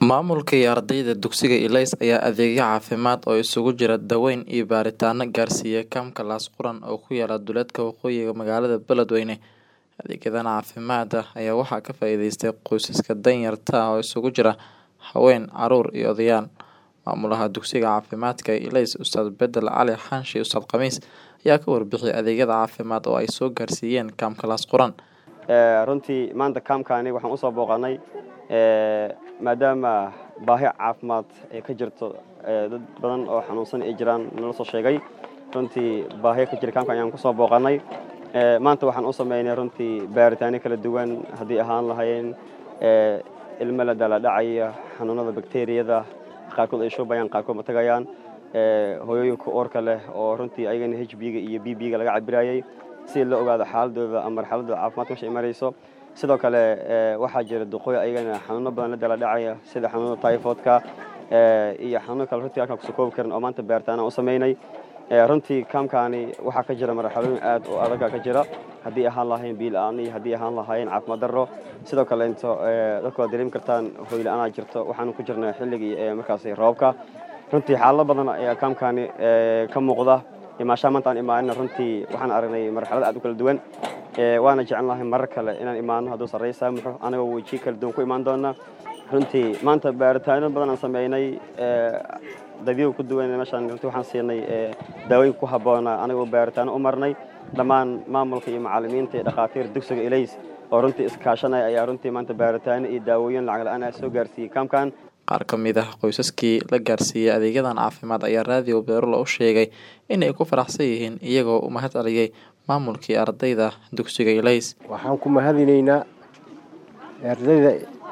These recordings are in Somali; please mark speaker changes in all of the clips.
Speaker 1: Maamulka iyo ardayda dugsiga Ilays ayaa adeegyo caafimaad oo isugu jira daaweyn iyo baaritaanno gaarsiiyay kaamka Laas Quran oo ku yaala duleedka waqooyiga magaalada Beledweyne. Adeegyadan caafimaad ayaa waxaa ka faa'iideystay qoysaska danyarta ah oo isugu jira haween, carruur iyo odayaal. Maamulaha dugsiga caafimaadka ee Ilays, Ustaad Bedel Cali Xaashi Ustaad Khamiis, ayaa ka warbixiyay adeegyada caafimaad oo ay soo gaarsiiyeen kaamka Laas Quran.
Speaker 2: runtii maanta kaamkaani waxaan usoo booqanay maadaama baahi caafimaad ay ka jirto dad badan oo xanuunsan ay jiraan nala soo sheegay runtii baahiya ka jira kaamkan ayaan kusoo booqanay maanta waxaan u sameynay runtii baaritaano kala duwan haddii ahaan lahayn ilmo la daladhacaya xanuunada bakteriyada qaarkood ay shubayaan qaarkood ma tagayaan hooyooyinka uurka leh oo runtii ayagana h b-ga iyo b b-ga laga cabirayay si la ogaado xaaladooda ama marxaladooda caafimaadka meesha ay marayso sidoo kale waxaa jira duqooy ayagana xanuuno badan la dala dhacaya sida xanuunada typhoidka iyo xanuuno kale runtii halkaan kusoo koobi karin oo maanta baaritaana u sameynay runtii kaamkaani waxaa ka jira marxalooyin aad u adaga ka jira haddii ahaan lahayn biila-aan iyo haddii ahaan lahayn caafimaad darro sidoo kale into dadku waad dareemi kartaan hooyla-aanaa jirto waxaanu ku jirnay xilligii markaasi roobka runtii xaalado badan ayaa kaamkaani ka muuqda imaashaha maanta aan imaanina runtii waxaan aragnay marxalad aad u kala duwan waana jecel lahay marar kale inaan imaano hadduu sarreey saamuxo anagoo wejiyo kala duwan ku imaan doona runtii maanta baaritaano badan aan sameynay dadyagu ku duwan meeshaan runtii waxaan siinay daawooyin ku habboona anagoo baaritaano u marnay dhammaan maamulka iyo macallimiinta iyo dhakhaatiir dugsiga ilays oo runtii iskaashanaya ayaa runtii maanta baaritaano iyo daawooyin lacag la-aan ah soo gaarsiiyey kaamkan
Speaker 1: qaar ka mid ah qoysaskii la gaarsiiyey adeegyadan caafimaad ayaa raadiyo beerulo u sheegay inay ku faraxsan yihiin iyagoo u mahad celiyey maamulkii ardayda dugsiga ilays
Speaker 3: waxaan ku mahadinaynaa ardayda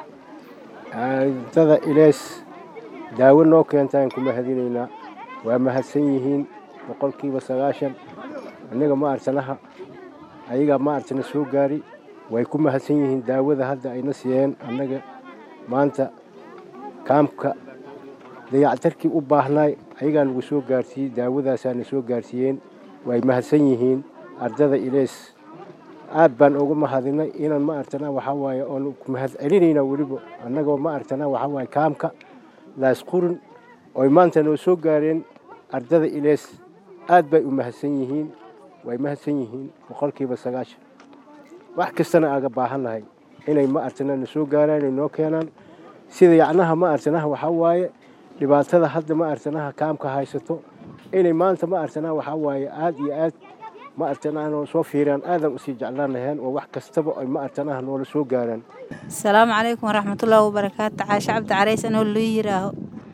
Speaker 3: ardada ilays daawo noo keentaan ku mahadinaynaa waa mahadsan yihiin boqolkiiba sagaashan annaga ma artanaha ayagaa ma artana soo gaari way ku mahadsan yihiin daawada hadda ayna siiyeen annaga maanta kaamka dayactarkii u baahnaay ayagaa nagu soo gaarsiiyey daawadaasaana soo gaarsiiyeen way mahadsan yihiin ardada ilays aad baan uga mahadinay inaan ma artana waxaa waaye oon ku mahad celinaynaa weliba annagoo ma artana waxaa waaye kaamka laas qurin oy maanta noo soo gaareen ardada ilays aad bay u mahadsan yihiin way mahadsan yihiin boqolkiiba sagaashan wax kastana aaga baahannahay inay ma artana na soo gaaraan ay noo keenaan sida yacnaha ma artanaha waxaa waaye dhibaatada hadda ma artanaha kaamka haysato inay maanta ma artanaha waxaa waaye aad iyo aad ma artanaha noo soo fiiraan aadan usii jeclaanaheen oo wax kastaba ay ma artanaha noola soo gaaraan
Speaker 4: asalaamu calaykum waraxmatullaahi wabarakaatu caashe cabdi carays anoo loo yiraaho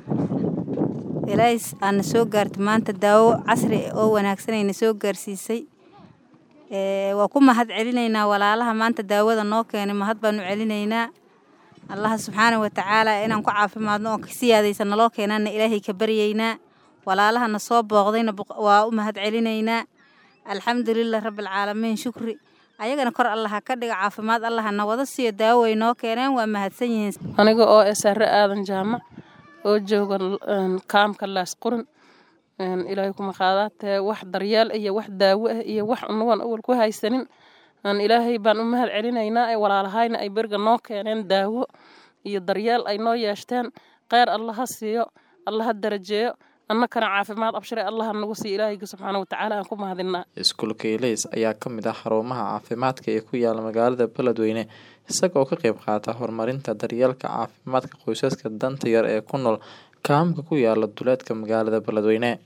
Speaker 4: ilays aana soo gaarta maanta daawo casri oo wanaagsanayna soo gaarsiisay waa ku mahad celinaynaa walaalaha maanta daawada noo keenay mahad baanu celinaynaa allaha subxaana wa tacaala inaan ku caafimaadno oo siyaadaysa naloo keenaana ilaahay ka baryaynaa walaalahana soo booqdayna waa u mahad celinaynaa alxamdulilah rabbialcaalamiin shukri ayagana kor allaha ka dhiga caafimaad allahana wada siiyo daawo way noo keeneen waa mahadsan yihiin
Speaker 5: aniga oo esare aadan jaamac oo jooga kaamka laas qurin ilaahay kuma qaadaatee wax daryeel iyo wax daawo ah iyo wax unawan awal ku haysanin ilaahay baan u mahad celinaynaa ee walaalahayna ay beriga noo keeneen daawo iyo daryeel ay noo yeeshteen kheyr allaha siiyo allaha darajeeyo annakana caafimaad abshire allaha nagu siiyo ilaahayga subxaana watacaala aan ku mahadinaa
Speaker 1: iskuulka ilays ayaa ka mid ah xarumaha caafimaadka ee ku yaala magaalada beledweyne isagoo ka qayb qaata horumarinta daryeelka caafimaadka qoysaska danta yar ee ku nool kaamka ku yaala duleedka magaalada beledweyne